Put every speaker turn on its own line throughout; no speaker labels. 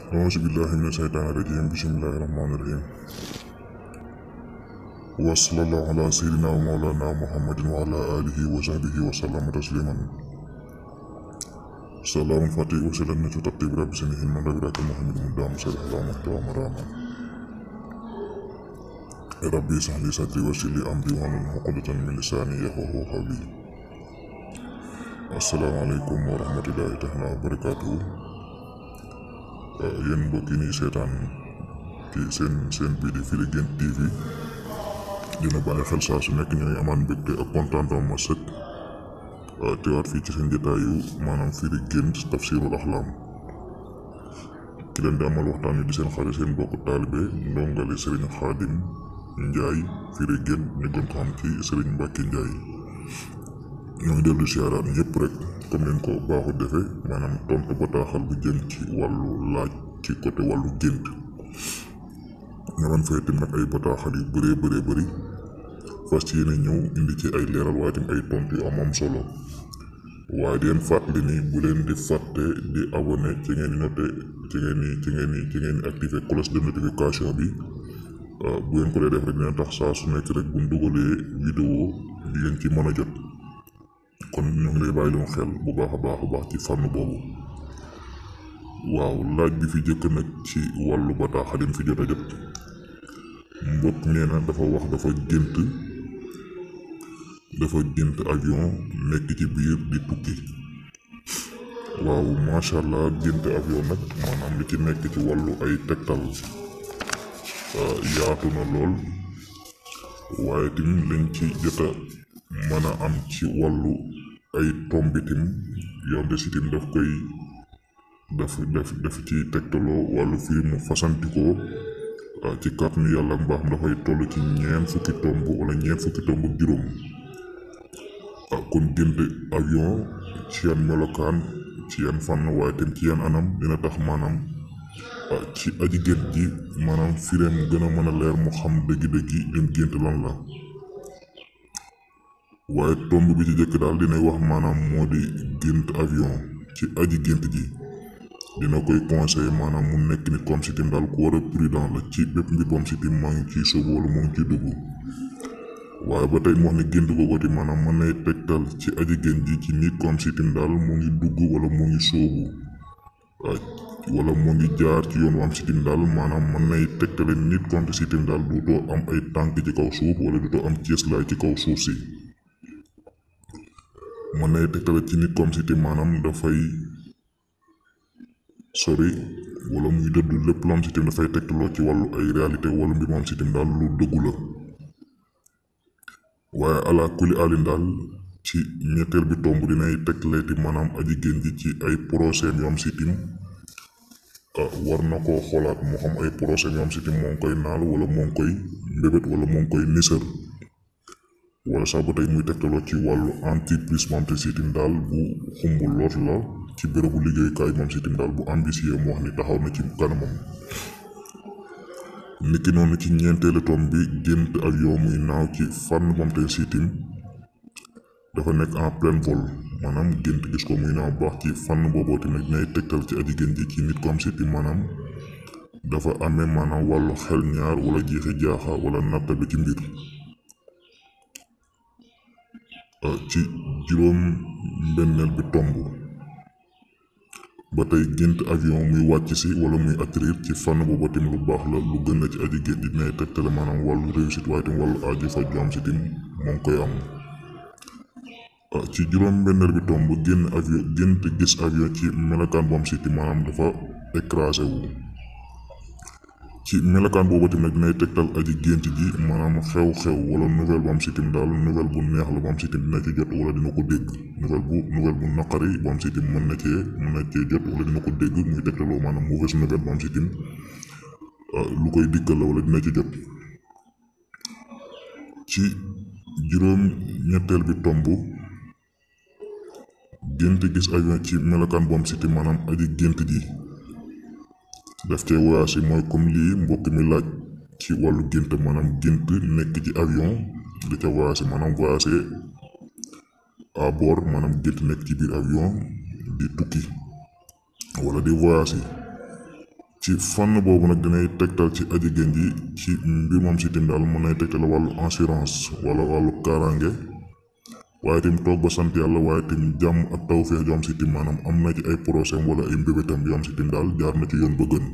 أعوذ بالله من الشيطان الرجيم بسم الله الرحمن الرحيم وصلى الله على سيدنا ومولانا محمد وعلى آله وصحبه وسلم تسليما سلام فتي وسلم تطيب رب سنه من ربك محمد مدام سلح رحمة ومراما ربي اشرح لي صدري ويسر لي أمري واحلل عقدة من لساني يفقهوا قولي السلام عليكم ورحمة الله تعالى وبركاته yéen mbokk yi nii seetaan ci seen seen bii di Firi Guent TV dina bàyyi xel saa su nekk ñooy amaan mbégte ak kontaanam ma sëkk teewaat fii ci seen jotaayu maanaam Firi Guent tafsirul axlaam ki leen di amal waxtaan wi di seen xarit seen mbokku taalibe ndongali Serigne Khadim Ndiaye Firi Guent ñu gën ko xam ci Serigne Mbacke Ndiaye ñoo ngi dellu siyaaraat ñëpp rek comme leen ko baaxu defee maanaam tontu bataaxal bu jëm ci wàllu laaj ci côté wàllu gént nga man fay tim nag ay bataaxal yu bëree bëree bëri fas yéene ñëw indi ci ay leeral waaye tim ay tontu yu am am solo waaye di leen fàttali ni bu leen di fàtte di abonné ci ngeen di noté ci ngeen di ci ngeen di ci ngeen di activé cloche de notification bi bu ngeen ko dee def rek dina tax saa su nekk rek bu ñu dugalee vidéo di ngeen ci mën a jot kon ñu ngi lay bàyyi loon xel bu baax a baax a baax ci fànn boobu waaw laaj bi fi jëkk nag ci wàllu bataaxal yi fi jot a jot mbokk nee na dafa wax dafa gént dafa gént avion nekk ci biir di tukki waaw macha allah gént avion nag maanaam li ci nekk ci wàllu ay tegtal yaatu na lool waaye tim lañ ci jot a mën a am ci wàllu ay tombitim yonte si tim daf koy daf daf daf ci tegtaloo wàllu fii mu fasantikoo ci kàttanu yàlla mbaax dafay toll ci ñeent fukki tomb wala ñeent fukki tomb ak juróom kon gént avion ci yan melokaan ci yan fànn waaye tam ci yan anam dina tax maanaam ci aji gént ji maanaam fireem gën a mën a leer mu xam dëggi-dëggi lim gént lan la waaye tomb bi ci jëkk daal dinay wax maanaam moo di gént avion ci aji gént ji dina koy conseiller maanaam mu nekk nit comme si tim daal ku war a prudent la ci bépp mbir boom si tim maa ngi ciy sóobu wala moo ngi ciy dugg waaye ba tey mu wax ne gént googu ti maanaam mën nay tegtal ci aji gént ji ci nit comme si tim daal moo ngi dugg wala moo ngi sóobu wala moo ngi jaar ci yoon wu am si tim daal maanaam mën nay tegtale nit comme si tim daal duutoo am ay tànk ci kaw suuf wala duutoo am cieslaay ci kaw suuf si mën nay tegtale ci nit comme si tim maanaam dafay sori wala muy dëddu lépp lu am si tim dafay tegtaloo ci wàllu ay réalité wala mbir moom si tim daal lu dëggu la waaye ala kuli alin daal ci ñetteel bi tomb dinay tegtale ti maanaam aji génn ji ci ay procès yu am si tim war na koo xoolaat moo xam ay procès yu am si tim moo ngi koy naal wala moo ngi koy mbébét wala moo ngi koy nisër wala sax ba tey muy tegtaloo ci wàllu entreprise moom te sitim daal bu xumb loot la ci bérébu liggéeyukaay moom sitim daal bu ambitieux mu wax ni taxaw na ci kanamam niki noonu ci ñeenteelu tom bi gént avion muy naaw ci fànn moom te sitim dafa nekk en plein vol maanaam gént gis ko muy naaw baax ci fànn booboo tamit dinay tegtal ci aji gént ji ci nit comme sitim maanaam dafa amee maanaam wàllu xel ñaar wala jeexi jaaxa wala natta bi ci mbir ci juróom mbenneel bi tomb ba tey gént avion muy wàcc si wala muy atterrir ci fànn booba tim lu baax la lu gën a ci aji gént dinay tegtale maanaam wàllu réussite waaye tim wàllu aji faj ju am si tim moo ngi koy am ci juróom mbenneel bi tomb génn avion gént gis avion ci melokaan bu am si tim maanaam dafa écrasé wu ci melokaan boobu tamit dinay tegtal aji gént ji maanaam xew-xew wala nouvelle bu am sitim daal nouvelle bu neex la bu am sitim dina ci jot wala dina ko dégg nouvelle bu nouvelle bu naqari bu am sitim mën na cee mën na cee jot wala dina ko dégg muy tegtaloo maanaam mauvaise nouvelle bu am sitim lu koy dikkal la wala dina ci jot ci juróom ñetteel bi tomb gént gis avion ci melokaan bu am sitim maanaam aji gént ji daf cee voyage mooy comme lii mbokk mi laaj ci wàllu gént maanaam gént nekk ci avion di ca voyage maanaam voyage à bord maanaam gént nekk ci biir avion di tukki wala di voyage ci fànn boobu nag dinay tegtal ci aji génn ji ci mbir moom si tim daal mën nay tegtal wàllu assurance wala wàllu kaaraange waaye tim toog ba sant yàlla waaye tim jàmm ak tawféex ju am si tim maanaam am na ci ay procès wala ay mbébétam yu am si tim daal jaar na ci yoon ba gën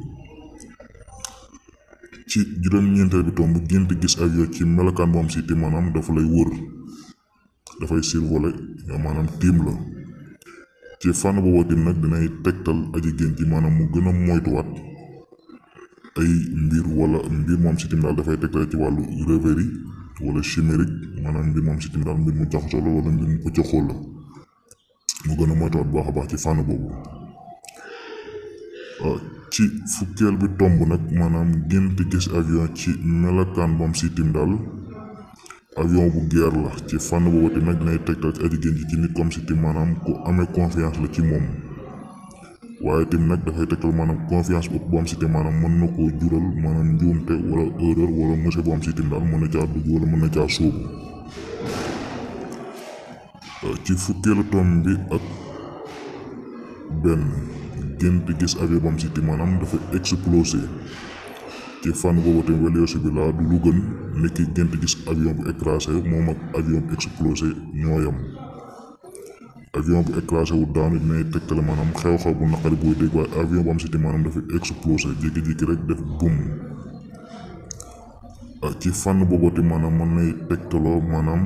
ci juróom-ñeenteel bi tomb gént gis avion ci melokaan bu am si tim maanaam dafa lay wër dafay survolé maanaam tiim la ci fànn boobu tim nag dinay tegtal aji génn ji maanaam mu gën a moytuwaat ay mbir wala mbir moom si tim daal dafay tegtal ci wàllu rêverie wala chimérique maanaam mbir moom si tim daal mbir mu jaxasoo la wala mbir mu pëccëxoo la mu gën a moytuwaat baax a baax ci fànn boobu ci fukkeel bi tomb nag maanaam gént gis avion ci melokaan moom si tim daal avion bu guerre la ci fànn boobu tim nag dinay tegtal ci aji génn ji ci nit comme si tim maanaam ku amee confiance la ci moom waaye tim nag dafay tegtal maanaam confiance bu bu am si tim maanaam mën na koo jural maanaam njuumte wala erreur wala monsieur bu am si tim daal mën na caa dugg wala mën na caa sóobu ci fukkeelu tomb bi ak benn gént gis avion bu am si tim maanaam dafa explosé ci fànn boobu tamit wala bi laa du lu gën nit ki gént gis avion bu écrasé moom ak avion bu explosé ñooyam avion bu écrasé wu daanu dinay tegtale maanaam xew-xew bu naqari buy dégg waaye avion bu am si tim maanaam dafa explosé jékki-jékki rek def bum ci fànn boobu tamit maanaam mën nay tegtaloo maanaam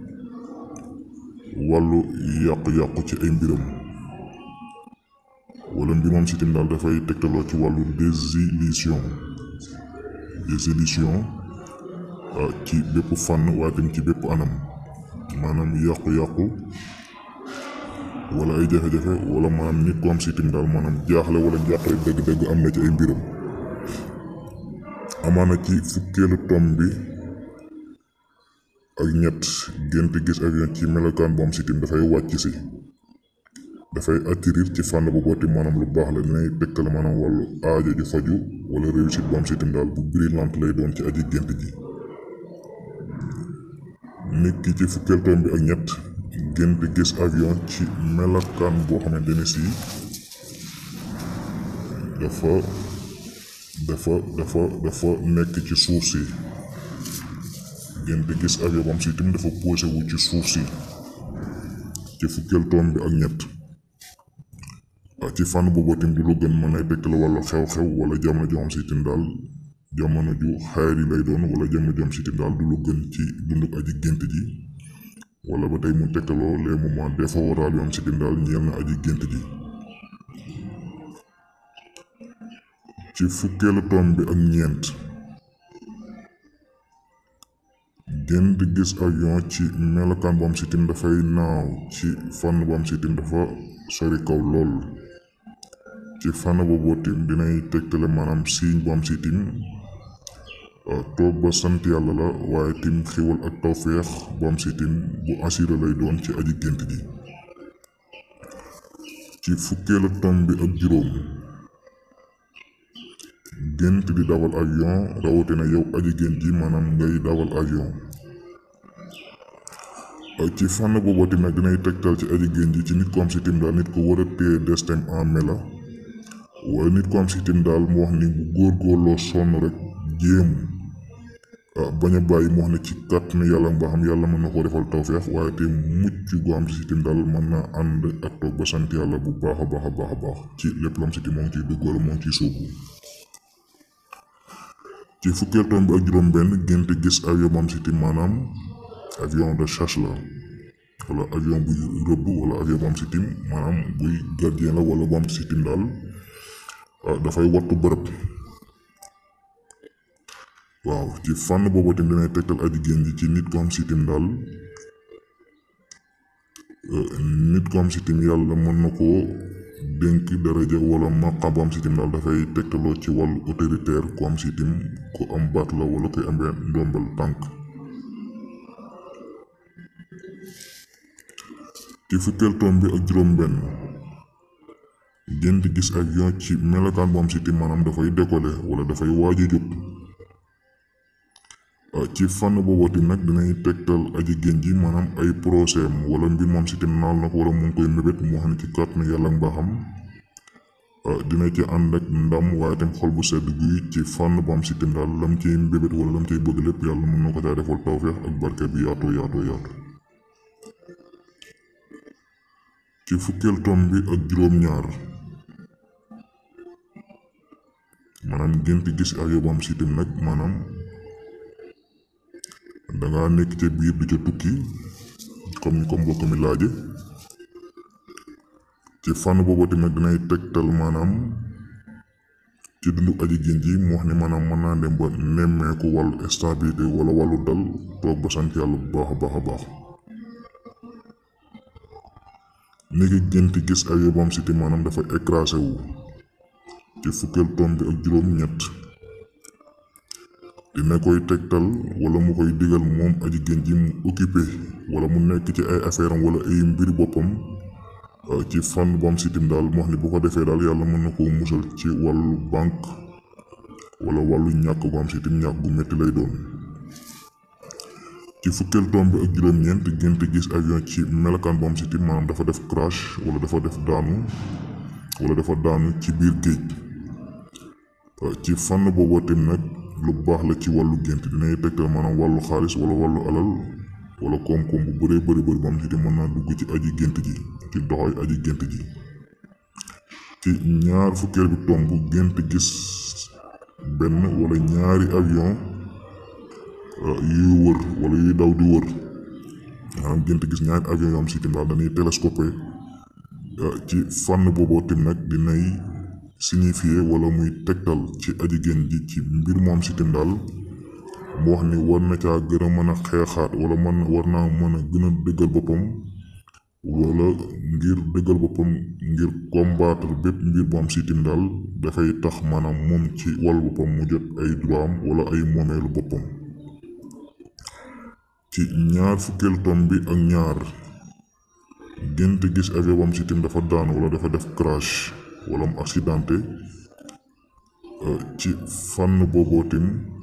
wàllu yàqu-yàqu ci ay mbiram wala mbir moom si tim daal dafay tegtaloo ci wàllu désillusion désillusion ci bépp fànn waaye tamit ci bépp anam maanaam yàqu-yàqu wala ay jafe-jafe wala maanaam nit ko am si tim daal maanaam jaaxle wala jàqare dëgg-dëgg am na ci ay mbiram amaana ci fukkeelu tom bi ak ñett gént gis avion ci melokaan bu am si tim dafay wàcc si dafay atterrir ci fànn bu booti maanaam lu baax la dinay tegtale maanaam wàllu aajo ju faju wala réussite bu am si tim daal bu brillante lay doon ci aji gént ji nit ki ci fukkeel tom bi ak ñett gént gis avion ci melokaan boo xamante ne si dafa dafa dafa dafa nekk ci suuf si gént gis avion bu am si tim dafa posé wu ci suuf si ci fukkeel tom bi ak ñett ci fànn boobu tim du lu gën mën nay tegtal wala xew-xew wala jamono ju am si tim daal jamono ju xayri lay doon wala jamono ju am si tim daal du lu gën ci dunduk aji gént ji wala ba tey mu tegtaloo les moments défavorables yu am si tim daal ñeel na aji gént ji ci fukkeelu tom bi ak ñeent gént gis avion ci melokaan bu am si tim dafay naaw ci fànn bu am si tim dafa sori kaw lool ci fànn boobu tim dinay tegtale maanaam signe bu am si tim toog ba sant yàlla la waaye tim xiwal ak tawféex bu am si tim bu assuré lay doon ci aji gént ji ci fukkeelu tom bi ak juróom gént di dawal avion rawatina yow aji gént ji maanaam ngay dawal avion ci fànn boobu tim nag dinay tegtal ci aji gént ji ci nit ko am si tim daal nit ko war a téye destin en mela waaye nit ko am si tim daal mu wax ni bu góorgóorloo sonn rek jéem bañ a bàyyi mu wax ne ci kàttanu yàlla mbaaxam yàlla mën na koo defal tawfeex waaye te mucc gu am si tim daal mën naa ànd ak toog ba sant yàlla bu baax a baax a baax a baax ci lépp lu am si tim moo ngi ciy dugg wala moo ngi ciy sóobu ci fukkeel tom bi ak juróom benn gént gis avion bu am si tim maanaam avion de chasse la wala avion buy rëbb wala avion bu am si tim maanaam buy gardien la wala bu am si tim daal dafay wattu bërëb waaw ci fànn boobu tim dinay tegtal aji génn ji ci nit ko am si tim daal nit ko am si tim yàlla mën na koo dénk daraja wala maqam bu am si tim daal dafay tegtaloo ci wàllu autoritaire ku am si tim ku am baat la wala koy amee ndombal tànk ci fukkeel tom bi ak juróom benn gént gis avion ci melokaan bu am si tim maanaam dafay décoller wala dafay waaj a jóg ci fànn boobu tim nag dinay tegtal aji génn ji maanaam ay procès wala mbir moom si tim naal na ko wala mu ngi koy mébét mu wax ne ci kàttanu yàlla mbaaxam dina ci ànd ak ndam waaye tam xol bu sedd guy ci fànn bu am si tim daal lam ciy mbébét wala lam ciy bëgg lépp yàlla mën na ko caa defal tawfeex ak barke bi yaatoo yaatoo yaatu ci fukkeel tom bi ak juróom-ñaar maanaam gént gis ak yow bu am si tim nag maanaam danga nekk ca biir di ca tukki comme comme mbokk mi laaje ci fànn boobu tamit dinay tegtal maanaam ci dundu aji gént ji mu wax ni maanaam mën naa dem ba nemmeeku wàllu stabilité wala wàllu dal toog ba sant yàlla bu baax a baax a baax niki gént gis ak yóbbam siti maanaam dafa écrasé wu ci fukkeel tom bi ak juróom ñett dina koy tegtal wala mu koy digal moom aji gént ji mu occupé wala mu nekk ci ay affaire am wala ay mbiri boppam ci fànn bu am sitim daal mu wax ni bu ko defee daal yàlla mën na koo musal ci wàllu banque wala wàllu ñàkk bu am sitim ñàkk gu métti lay doon ci fukkeel tom bi ak juróom-ñeent gént gis avion ci melokaan bu am sitim maanaam dafa def crash wala dafa def daanu wala dafa daanu ci biir géej ci fànn boobu tim nag lu baax la ci wàllu gént dinay tegtal maanaam wàllu xaalis wala wàllu alal wala koom-koom bu bëree bëri bëri bu am sitim mën naa dugg ci aji gént ji ci doxoy aji gént ji ci ñaar fukkeel bi tomb gént gis benn wala ñaari avion yuy wër wala yuy daw di wër maanaam gént gis ñaari avion yoo am sitim daal dañuy télescopé ci fànn booboo tim nag dinay signifier wala muy tegtal ci aji gént ji ci mbir moom sitim daal mu wax ni war na caa gën a mën a xeexaat wala man war naa mën a gën a dëggal boppam wala ngir dëggal boppam ngir combattre bépp mbir bu am sitim daal dafay tax maanaam moom ci wàllu boppam mu jot ay droit am wala ay moomeelu boppam ci ñaar fukkeel tom bi ak ñaar gént gis avion bu am sitim dafa daanu wala dafa def crash wala mu accidenté ci fànn boobootim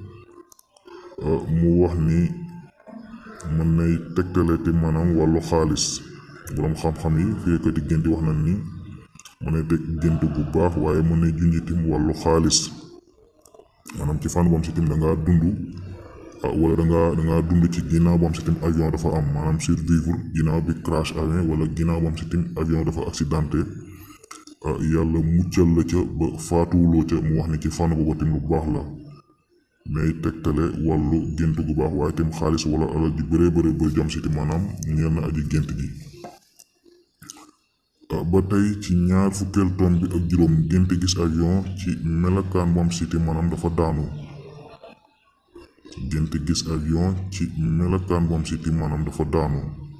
mu wax ni mën nay tegtaleti maanaam wàllu xaalis boroom xam-xam yi fiekati gént wax nañ ni mën nay teg gént bu baax waaye mën nay junjitim wàllu xaalis maanaam ci fànn bu am sitim dangaa dund wala dangaa dangaa dund ci ginnaaw bu am sitim avion dafa am maanaam survivre ginnaaw bi crash amee wala ginnaaw bu am sitim avion dafa accidenté yàlla muccal la ca ba faatuwuloo ca mu wax ni ci fànn boobu tim lu baax la mais tegtale wàllu gént gu baax waaye tim xaalis wala alal ji bëree bëri ba jam siti maanaam ñeel na aji gént ji ba tey ci ñaar fukkeel tom bi ak juróom gént gis avion ci melokaan bu am siti maanaam dafa daanu gént gis avion ci melokaan bu am siti maanaam dafa daanu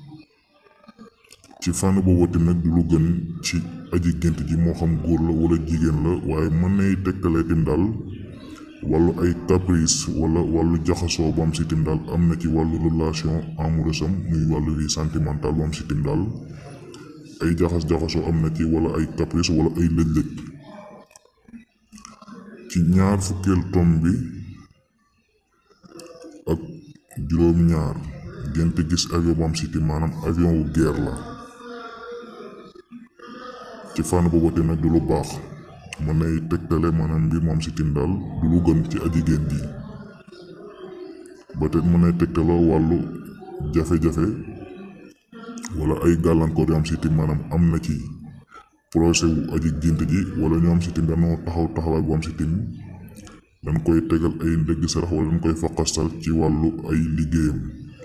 ci fànn boobu tim nag du lu gën ci aji gént ji moo xam góor la wala jigéen la waaye mën nay tegtale tim daal wàllu ay caprice wala wàllu jaxasoo bu am sitim daal am na ci wàllu relation amoureuse am muy wàllu vie sentimentale bu am sitim daal ay jaxas-jaxasoo am na ci wala ay caprice wala ay lëj-lëj ci ñaar fukkeel tom bi ak juróom-ñaar gént gis avion bu am sitim maanaam avion wu guerre la ci fànn boobu te nag du lu baax mën nay tegtale maanaam mbir moom si tim daal du lu gën ci aji gént ji ba tey mën nay tegtaloo wàllu jafe-jafe wala ay gàllankoor yoo am si tim maanaam am na ci projet wu aji gént ji wala ñoo am si tim dañoo taxaw taxawaay bu am si tim dañ koy tegal ay ndëgg sarax wala dañ koy faqastal ci wàllu ay liggéeyam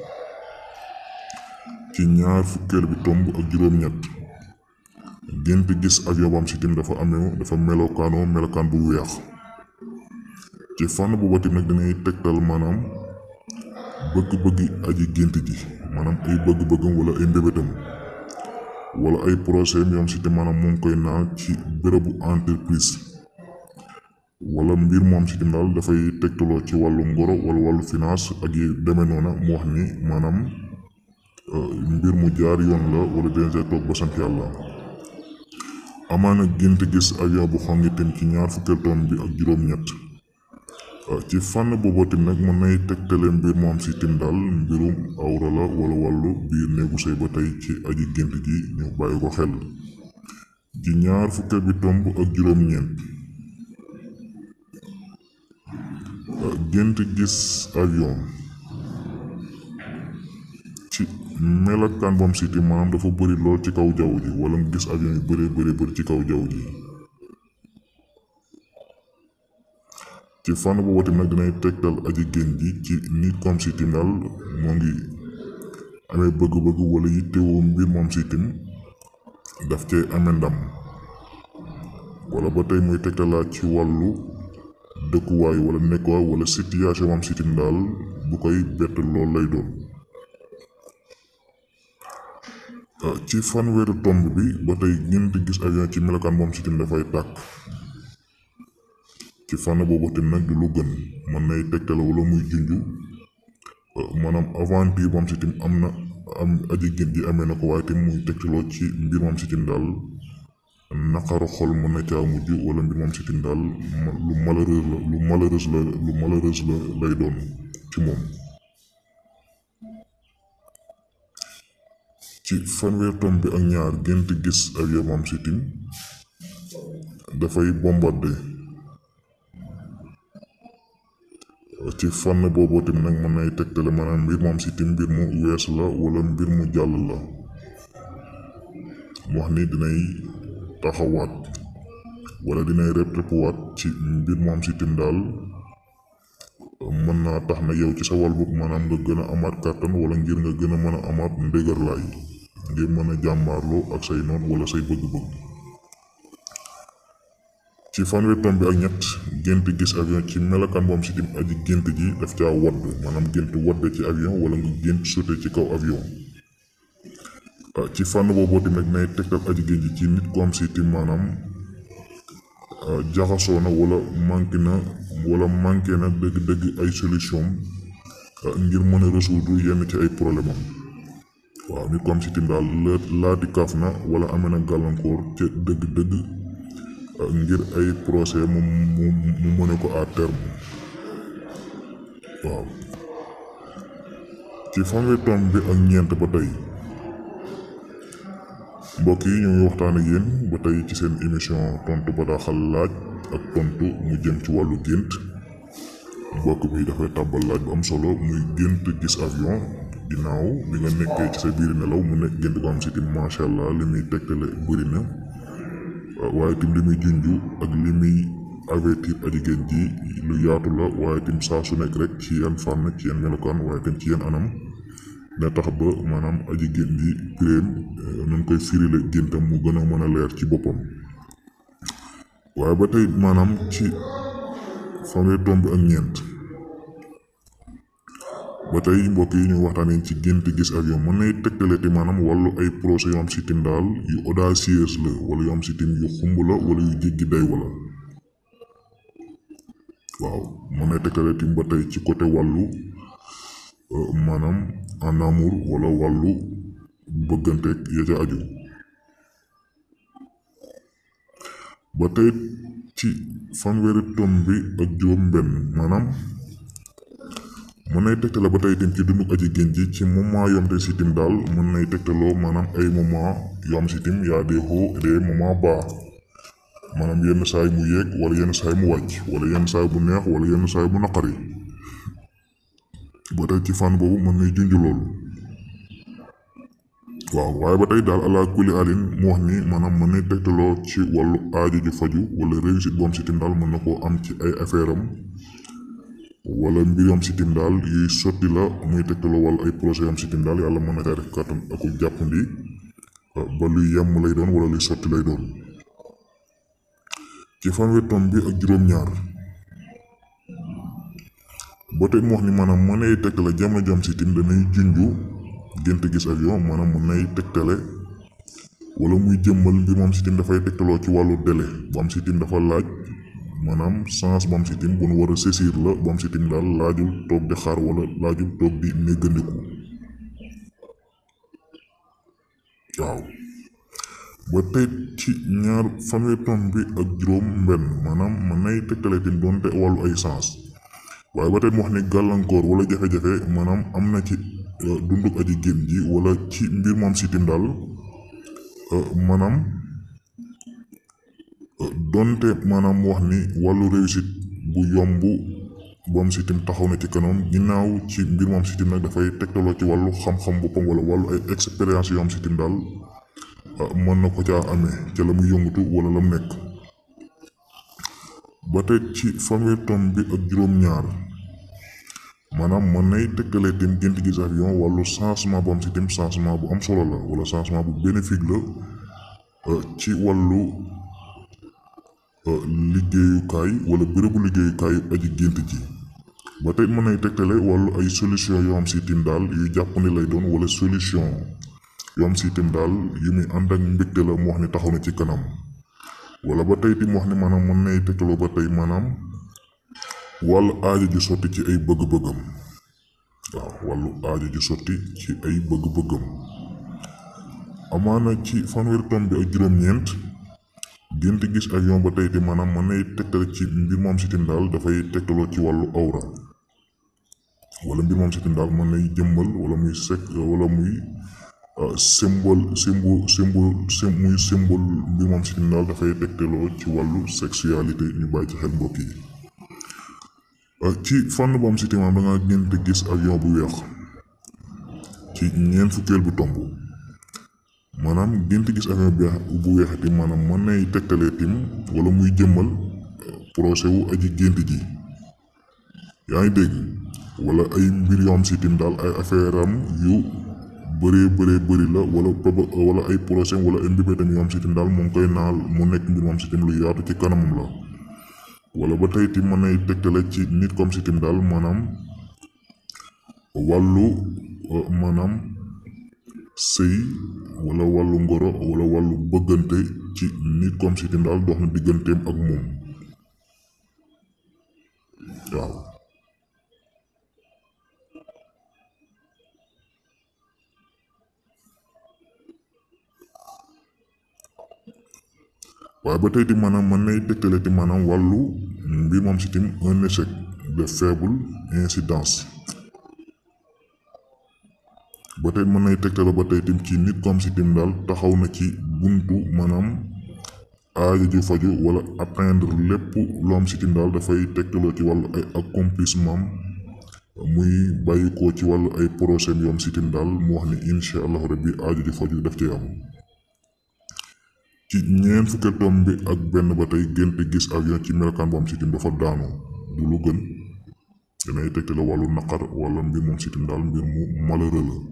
ci ñaar fukkeel bi tomb ak juróom-ñett gént gis avion bu am sitim dafa amee dafa melokaanoo melokaan bu weex ci fànn bu batim nag dinay tegtal maanaam bëgg-bëggi aji gént ji maanaam ay bëgg-bëggam wala ay mbébétam wala ay projet mi am sitim maanaam mu ngi koy naan ci bërëbu entreprise wala mbir mu am sitim daal dafay tegtaloo ci wàllu ngoro wala wàllu finance ak yi demee noona mu wax ni maanaam mbir mu jaar yoon la wala dina toog ba sant yàlla amaana gént gis avion bu xongi tim ci ñaar fukkeel tom bi ak juróom-ñett ci fànn boobu tim nag mën nay tegtale mbir moom si tim daal mbirum awra la wala wàllu biir néegu sëy ba tey ci aji gént ji ñu bàyyi ko xel ci ñaar fukkeel bi tomb ak juróom-ñeent gént gis avion ci melokaan bam siti maanaam dafa bëri lool ci kaw jaww ji wala nga gis avion yu bëree bëri bëri ci kaw jaww ji ci fànn boobu tamit nag dinay tegtal aji gént ji ci nit comme sitim daal moo ngi amee bëgg-bëgg wala yittewoo mbir moom sitim daf cee amee ndam wala ba tey muy tegtalaat ci wàllu dëkkuwaay wala nekkuwaay wala situation moom sitim daal bu koy bett lool lay doon ci fanweeri tomb bi ba tey gént gis avion ci melokaan moom sitim dafay tàkk ci fànn boobu tamit nag du lu gën mën nay tegtale wala muy junju maanaam aventure moom sitim am na am aji gént ji amee na ko waaye tamit muy tegtaloo ci mbir moom sitim daal naqaru xol mën na caa mujj wala mbir moom sitim daal lu malheureux la lu malheureuse la lu malheureuse la lay doon ci moom ci fanweer tom bi ak ñaar gént gis avion moom sitim dafay bombardé ci fànn boobu tamit nag mën nay tegtale maanaam mbir moom sitim mbir mu wees la wala mbir mu jàll la mu wax ni dinay taxawaat wala dinay répétéwaat ci mbir moom sitim daal mën naa tax na yow ci sa wàll bopp maanaam nga gën a amaat kàttan wala ngir nga gën a mën a amaat ndëgërlaay ngir mën a jàmmaarloo ak say noon wala say bëgg-bëgg ci fanweer tom bi ak ñett gént gis avion ci melokaan moom sitim aji gént ji daf caa wadd maanaam gént wadd ci avion wala nga gént sauté ci kaw avion ci fànn boobu tamit nay tegtal aji gént ji ci nit ko am sitim maanaam jaxasoo na wala manqué na wala manqué na dëgg-dëgg ay solution ngir mën a résoudre yenn ci ay problème am waaw nit ko am sitim daal laati kaaf na wala amee na gàllankoor ca dëgg-dëgg ngir ay procès mu mu mu mëne ko à terme waaw ci fanweer tom bi ak ñeent ba tey mbokk yi ñoo ngi waxtaan ak yéen ba tey ci seen émission tontu bataaxal laaj ak tontu mu jëm ci wàllu gént mbokk bi dafay tàbbal laaj bu am solo muy gént gis avion ginnaaw bi nga nekkee ci sa biir nelaw mu nekk gént ko am sitim macha allah li muy tegtale bëri na waaye tim li muy junju ak li muy avertir aji gént ji lu yaatu la waaye tim saa su nekk rek ci yan fànn ci yan melokaan waaye tim ci yan anam dina tax ba maanaam aji gént ji piréem nun koy firile géntam mu gën a mën a leer ci boppam waaye ba tey maanaam ci fanweer tomb ak ñeent ba tey mbokk yi ñu waxtaanee ci gént gis avion mën nay tegtale te maanaam wàllu ay projet yu am sitim daal yu audacieuse la wala yu am sitim yu xumb la wala yu jéggi day wala waaw mën nay tegtale tim ba tey ci côté wàllu maanaam en amour wala wàllu bëgganteeg ya ca aju ba tey ci fanweeri tom bi ak juróom benn maanaam mën nay tegtale ba tey tim ci dundu aji gént ji ci moment yom te sitim daal mën nay tegtaloo maanaam ay moment yu am sitim yaa des hauts et des moments bas maanaam yenn saay mu yéeg wala yenn saay mu wàcc wala yenn saay bu neex wala yenn saay bu naqari ba tey ci fànn boobu mën nay junj loolu waaw waaye ba tey daal ala kulli alin mu wax ni maanaam mën nay tegtaloo ci wàllu aajo ju faju wala réussite bu am sitim daal mën na koo am ci ay affaire am wala mbir yam sitim daal yuy sotti la muy tegtaloo wala ay projet yam sitim daal yàlla mën na caa def kàttan ak jàppandi ba luy yemm lay doon wala luy sotti lay doon ci fanweer tom bi ak juróom-ñaar ba tey mu wax ni maanaam mën nay tegtale jamono jam sitim danay junju gént gis avion maanaam mën nay tegtale wala muy jëmmal mbir moom sitim dafay tegtaloo ci wàllu délai bu am sitim dafa laaj maanaam sens bu am sitim bu nu war a saisir la bu am sitim daal laajul toog di xaar wala laajul toog di néggandiku waaw ba tey ci ñaar fanweer tom bi ak juróom mbenn maanaam mën nay tegtale tim doonte wàllu ay sens waaye ba tey mu wax ni gàllankoor wala jafe-jafe maanaam am na ci dunduk aji génn ji wala ci mbir moom sitim daal maanaam donte maanaam mu wax ni wàllu réussite bu yomb bu am sitim taxaw na ci kanam ginnaaw ci mbir mu am sitim nag dafay tegtaloo ci wàllu xam-xam boppam wala wàllu ay expérience yu am sitim daal mën na ko caa amee ca la muy yëngatu wala la mu nekk ba tey ci fanweer tom bi ak juróom-ñaar maanaam mën nay tegtalee tim gént gis avion wàllu changement bu am sitim changement bu am solo la wala changement bu bénéfique la ci wàllu liggéeyukaay wala bérébu liggéeyukaay aji gént ji ba tey mën nay tegtale wàllu ay solution yoo am si tim daal yu jàpp ni lay doon wala solution yoo am si tim daal yu muy ànd ak mbégte la mu wax ni taxaw na ci kanam wala ba tey tim wax ni maanaam mën nay tegtaloo ba tey maanaam wàllu aajo ju sotti ci ay bëgg-bëggam waaw wàllu aajo ju sotti ci ay bëgg-bëggam amaana ci fanweeri tom bi ak juróom-ñeent gént gis avion ba tey te maanaam mën nay tegtal ci mbir moom sitim daal dafay tegtaloo ci wàllu awra wala mbir moom sitim daal mën nay jëmmal wala muy sek wala muy symbole symbole symbole muy symbole mbir moom sitim daal dafay tegtaloo ci wàllu sexualité ñu bàyyi ci xel mbokk yi ci fànn bu am sitim da nga gént gis avion bu weex ci ñeent fukkeel bu tomb maanaam gént gis avion bu weexati maanaam mën nay tegtalee tim wala muy jëmmal procès wu aji gént ji yaa ngi dégg wala ay mbir yoo am si tim daal ay affaire am yu bëree bëree bëri la wala wala ay procès wala ay mbébétam yoo am si tim daal mu ngi koy naal mu nekk mbir moom si tim lu yaatu ci kanamam la wala ba tey tim mën nay tegtale ci nit comme si tim daal maanaam wàllu maanaam sëy wala wàllu ngoro wala wàllu bëggante ci nit comme si tim daal dox na digganteem ak moom waaw waaye ba tey ti maanaam mën nay tegtale ti maanaam wàllu mbir moom si tim un échec de faible incidence ba tey mën nay tegtale ba tey tim ci nit comme si tim daal taxaw na ci buntu maanaam aajo ju faju wala atteindre lépp lu am si tim daal dafay tegtaloo ci wàllu ay accomplissement muy bàyyi ko ci wàllu ay projet yoom si tim daal mu wax ni incha allahu rabbi aajo ju faju daf ci am ci ñeent fukki tom bi ak benn ba tey gént gis avion ci melokaan bu am si tim dafa daanu du lu gën danay tegtale wàllu naqar wala mbir moom si tim daal mbir mu malheureux la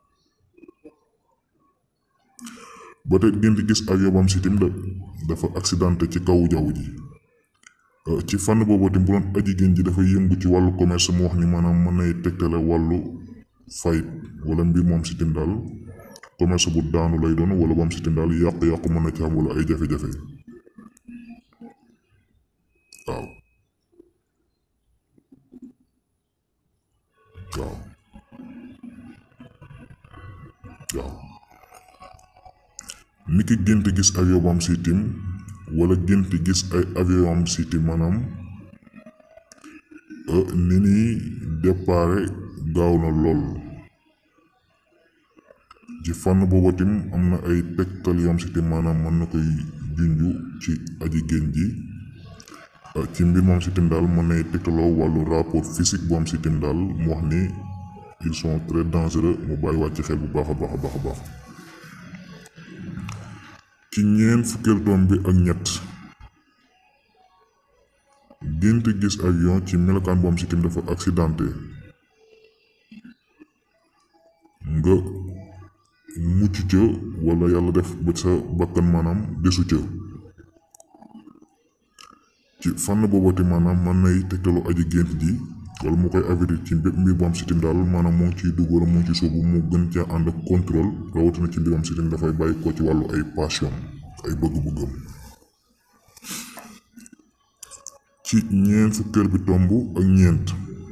ba tey gént gis avion bu am si tim dafa accidenté ci kaw jaww ji ci fànn boobu tim bu doon aji gént ji dafay yëngu ci wàllu commerce mu wax ni maanaam mën nay tegtale wàllu fayit wala mbir moom si tim daal commerce bu daanu lay doon wala bu am si tim daal yàqu-yàqu mën na ci am wala ay jafe-jafe waaw waaw waaw ni ki gént gis avion bu am si tim wala gént gis ay avion am si tim maanaam ni ñuy déparé gaaw na lool ci fànn boobu tim am na ay tegtal yoo am si tim maanaam mën na koy junju ci aji gént ji ci mbir moom si tim daal mën nay tegtaloo wàllu rapport physique bu am si tim daal mu wax ni ils sont très dangereux mu bàyyi wàcc xel bu baax a baax a baax a baax ci ñeent fukkeel doom bi ak ñett gént gis avion ci melokaan bu am si tim dafa accidenté nga mucc ca wala yàlla def ba sa bakkan maanaam desu ca ci fànn boobati maanaam mën nay tegtalu aji gént ji wala mu koy avertir ci mbir mbir bu am sitim daal maanaam moo ngi ciy dugg wala moo ngi ci soobu mu gën caa ànd ak contrôle rawatina ci mbir bu am sitim dafay bàyyi ko ci wàllu ay passion ay bëgg-bëggam ci ñeent fukkeel bi tomb ak ñeent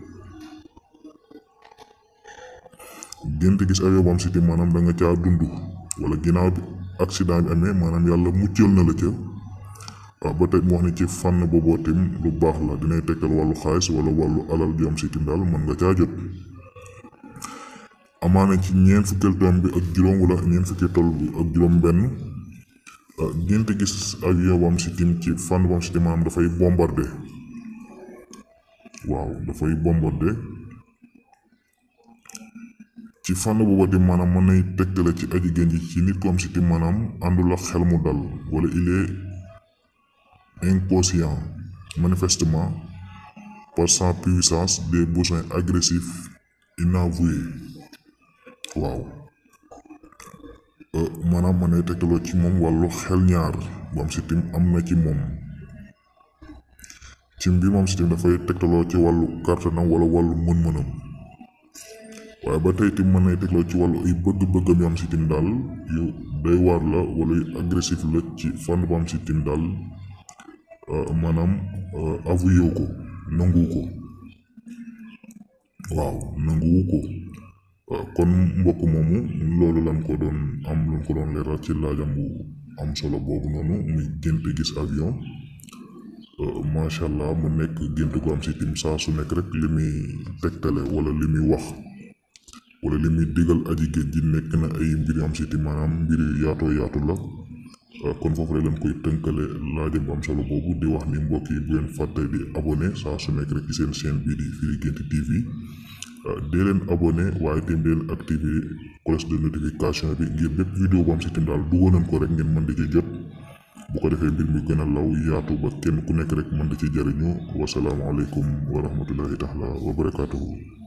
gént gis avion bu am sitim maanaam da nga caa dund wala ginnaaw bi accident bi amee maanaam yàlla muccal na la ca waaw ba tey mu wax ni ci fànn booboo tim lu baax la dinay tegtal wàllu xaalis wala wàllu alal ju am si tim daal mën nga caa jot amaana ci ñeent fukkeel tom bi ak juróom wala ñeent fukkeel toll bi ak juróom benn ngeen te gis avion bu am si tim ci fànn bu am si tim maanaam dafay bombardé waaw dafay bombardé ci fànn booba di maanaam mën nay tegtale ci aji gën ji ci nit ko am si tim maanaam àndul ak xel mu dal wala il est inconscient manifestement par sa puissance des besoins agressifs inavoués waaw maanaam mën nay tegtaloo ci moom wàllu xel ñaar bu am si tim am na ci moom ci mbir moom si tim dafay tegtaloo ci wàllu kàttanam wala wàllu mën-mënam waaye ba tey tim mën nay tegtaloo ci wàllu ay bëgg-bëggam yu am si tim daal yu doy waar la wala yu agressif la ci fànn bu am si tim daal maanaam avoué ko nangu ko waaw nanguwu ko kon mbokk moomu loolu lan ko doon am lu ko doon leeral ci laajam bu am solo boobu noonu muy gént gis avion macha allah mu nekk gént gu am si tim saa su nekk rek li muy tegtale wala li muy wax wala li muy digal aji géej ji nekk na ay mbir yu am si tim maanaam mbir yu yaatoo yaatu la kon foofu rek lañ koy tënkale laajam bu am solo boobu di wax ni mbokk yi bu leen fàtte di abonné saa su nekk rek ci seen chaîne bii di Firi Guent TV dee leen abonné waaye tamit dee leen activé cloche de notification bi ngir bépp vidéo bu am si tim daal dugal nañ ko rek ngeen mën di ci jot bu ko defee mbir mi gën a law yaatu ba kenn ku nekk rek mën di ci jariñu wasalaamualeykum wa rahmatullahi taala wa barakaatuhu